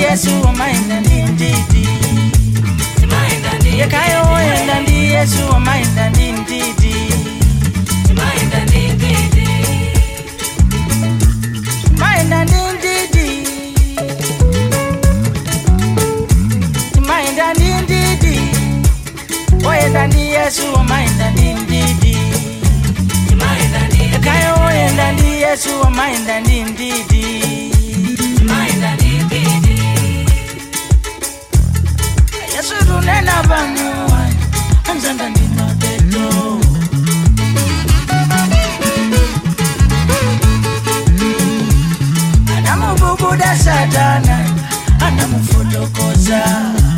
yesu wamaenda ndi ndidi yekayo woyenda ndi yesu wamaenda ndi ndidi maenda ndi ndidi maenda ndi ndidi woyenda ndi yesu wamaenda ndi ndidi yekayo woyenda ndi yesu wamaenda ndi ndidi yesu tunena pano anzanga ndi mapeto anamububuda satana anamufotokoza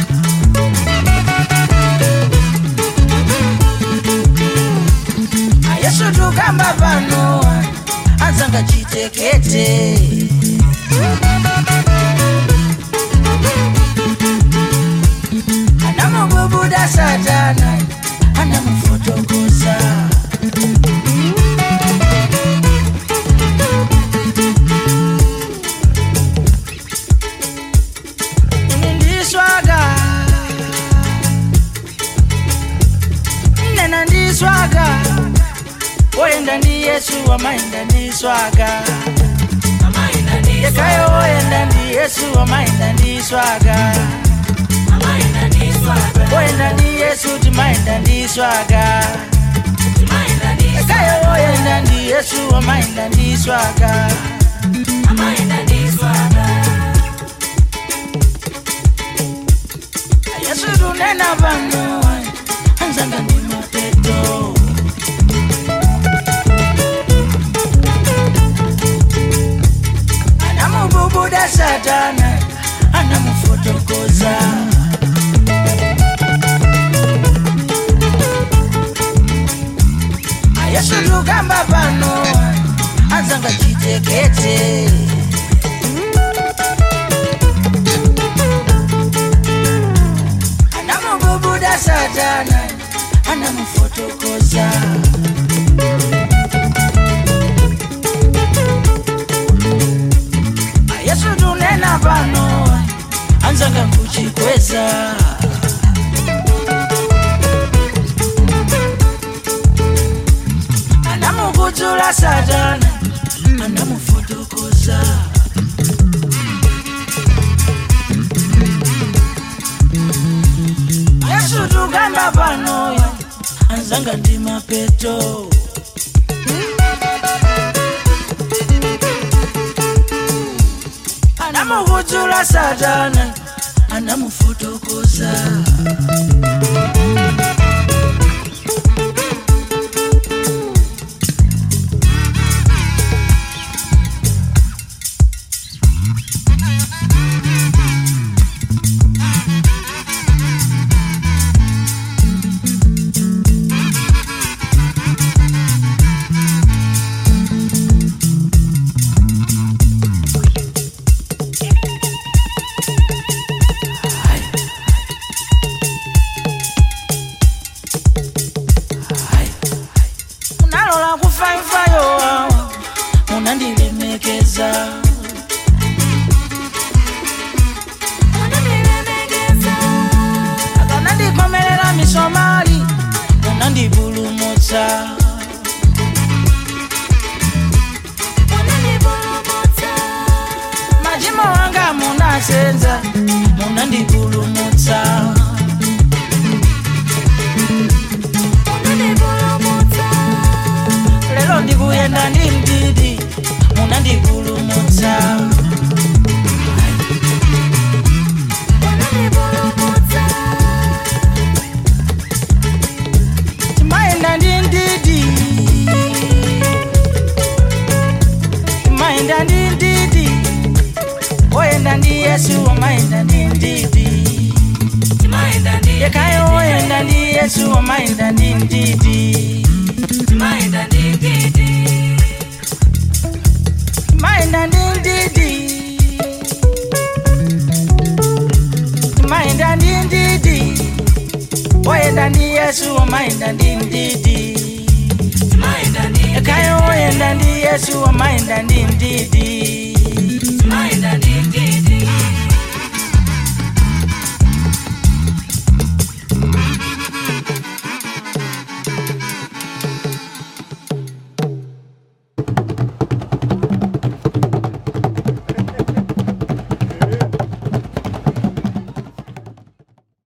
yesu tukamba pano anzanga chitekete anamububuda satana anamufotokoza ndiswaga nena ndiswaga woyenda ndi yesu wamaenda ndiswaga yekayo woyenda ndi yesu wamaenda ndiswaga woyenda ndi yesu timaenda ndiswaga yekayo woyenda ndi yesu wamaenda ndiswaga yesu tunena pano anzanga ndi mapeto anamububuda satana anamufotokoza yesu tukamba pano anzanga chitekete anamububuda satana anamufotokoza yesu tunena pano anzanga kuchikweza anamukudzula satana anamufotokoza yesu tukamba panoyo anzanga ndi mapeto anamukudzula satana anamufotokoza munalola kufaifayo awa munandilemekeza akanandikomelela misomali munandipulumutsa machimo wanga munasenza munandipulumutsa lero ndikuyenda ndi mdidi munandipulumutsa timayenda ndi mdidi timayenda ndi mdidi woyenda ndi yesu wamayenda ndi mdidi yekayo woyenda ndi yesu wamayenda ndi mdidi maenda ndi ndidi maenda ndi ndidi woyenda ndi yesu wamaenda ndi ndidi ekayo woyenda ndi yesu wamaenda ndi ndidi